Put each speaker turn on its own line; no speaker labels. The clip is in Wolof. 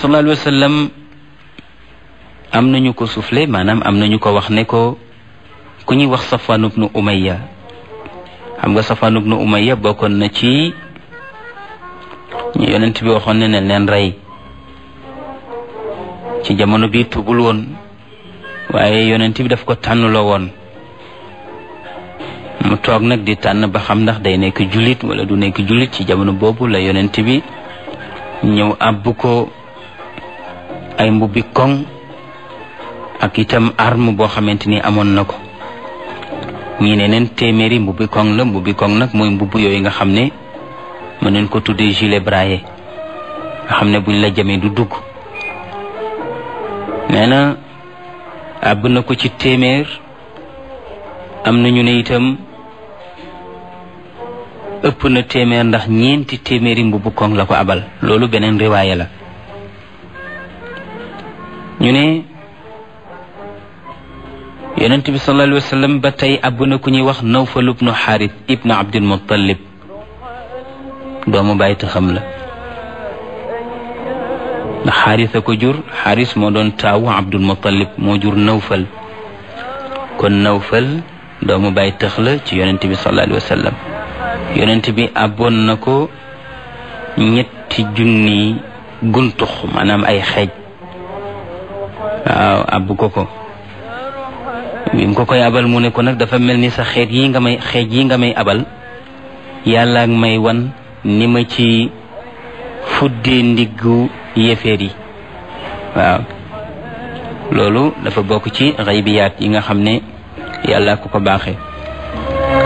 sallallahu alayhi wa sallam am nañu ko soufflé maanaam am nañu ko wax ne ko ku ñuy wax Safwan ibnu Umayya xam nga Safwan ibnu Umayya bokkoon na ci ñu yonent bi waxoon ne ne leen rey ci jamono bi tubul woon waaye yonent bi daf ko tànnloo woon mu toog nag di tànn ba xam ndax day nekk jullit wala du nekk jullit ci jamono boobu la yonent bi ñëw àbb ko ay mbubbi koŋ ak itam arme boo xamante ni amoon na ko ñii ne neen téeméeri mbubbi koŋ la mbubbi koŋ nag mooy mbubb yooyu nga xam ne mën neen ko tuddee gilet braillé nga xam ne buñ la jamee du dugg nee na àbb na ko ci téeméer am na ñu ne itam ëpp na téeméer ndax ñeenti téeméeri mbubbu koŋ la ko abal loolu beneen riwaaya la ñu ne yonent bi sallallahu alayhi wa sallam ba tey àbb na ku ñuy wax nawfal ibnu xaaris ibnu abdul muttalib doomu bàyyi ta xam la ndax xaaris a ko jur xaaris moo doon taawu abdul muttalib moo jur nawfal kon nawfal doomu bàyyi tëx la ci yonent bi sallallahu alayhi wa sallam yonent bi àbboon na ko ñetti junni guntux maanaam ay xeej waaw àbb ko ko bi mu ko koy abal mu ne ko nag dafa mel ni sa xeet yi nga may xeej yi nga may abal yàlla ak may wan ni ma ci fuddee ndiggu yefeer yi waaw loolu dafa bokk ci xaybiyaat yi nga xam ne yàlla ko ko baaxee